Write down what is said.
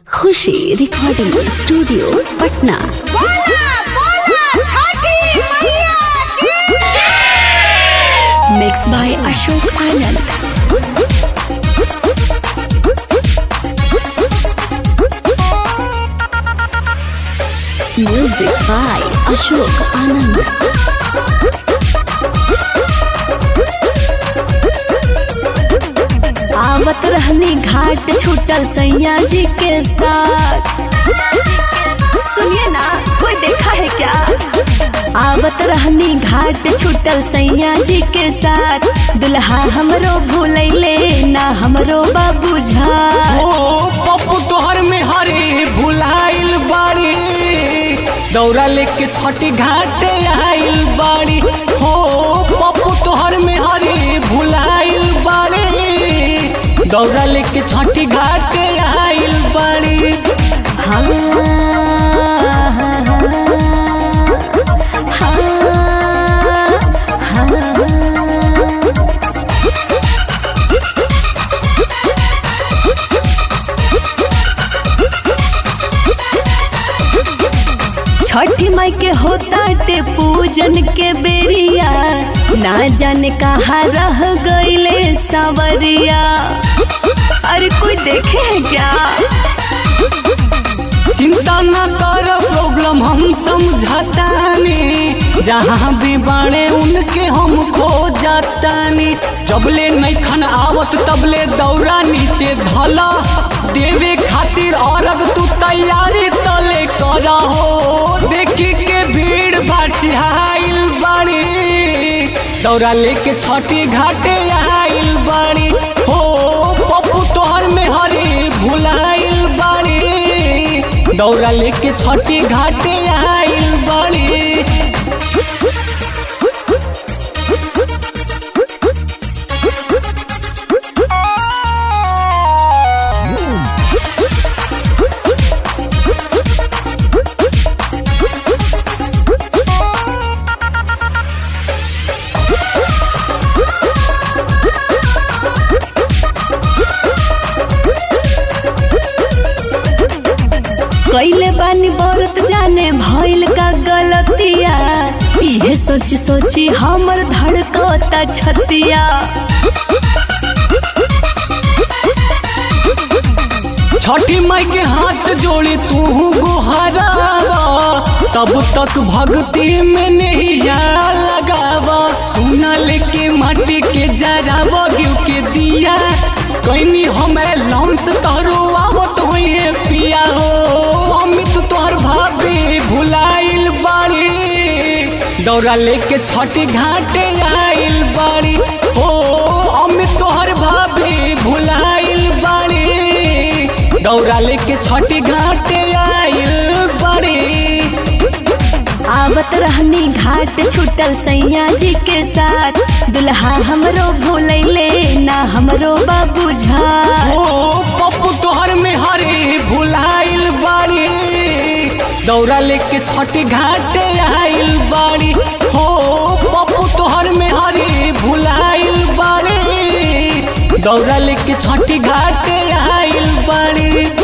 खुशी recording studio Patna बोला बोला छठी मैया की mix by Ashok Anand music by Ashok Anand आवत रहनी घाट छूटल सैया जी के साथ सुनिए ना कोई देखा है क्या आवत रहनी घाट छूटल सैया जी के साथ दुल्हा हमरो भूलैले ना हमरो बाबू झा ओ पप्पू तोहर में हरे भुलाइल बाड़ी दौरा लेके छठी घाटे आइल बाड़ी हो पप्पू तोहर में हरे भुलाइल बाड़ी दौरा लेके छठी घाटे आइल बाड़ी हाँ, हाँ, हाँ, हाँ। छठी माई के होता टे पूजन के बेरिया ना जाने कहाँ रह गईले सावरिया अरे कोई देखे है क्या चिंता न कर प्रॉब्लम हम समझतानी जहाँ भी बाणे उनके हम खो जातानी जबले नैखन आवत तबले दौरा नीचे धला देवे खातिर औरग तू तैयारी तले कर हो देखी के भीड़ बाटिहाइल बाड़ी दौरा लेके छठी घाटे आइल बाड़ी हो पप्पू तोहर में हरी भुलाइल बाड़ी दौरा लेके छठी घाटे आइल बाड़ी कैले बानी बरत जाने भइल का गलतिया इहे सोच सोची हमर धड़कता छतिया छठी माई के हाथ जोड़ी तू गुहरावा तब तक भक्ति में नैया लगावा सुना लेके माटी के जरावा घिउ के दिया कैनी हमें लौंस तरो आवत होइए पिया हो अमित तोहर भाभी भुलाइल बाड़ी दौरा लेके छठी घाटे आइल बाड़ी हो अमित तोहर भाभी भुलाइल बाड़ी दौरा लेके छठी घाटे आइल बाड़ी आवत रहनी घाट छूटल सैया जी के साथ दुल्हा हमरो भूलैले ना हमरो बाबू झा ओ पप्पू तोहर में हरी भुलाइल बाड़ी दौरा लेके छठी घाटे आइल बाड़ी हो पप्पू तोहर में हरी भुलाइल बाड़ी दौरा लेके छठी घाटे आइल बाड़ी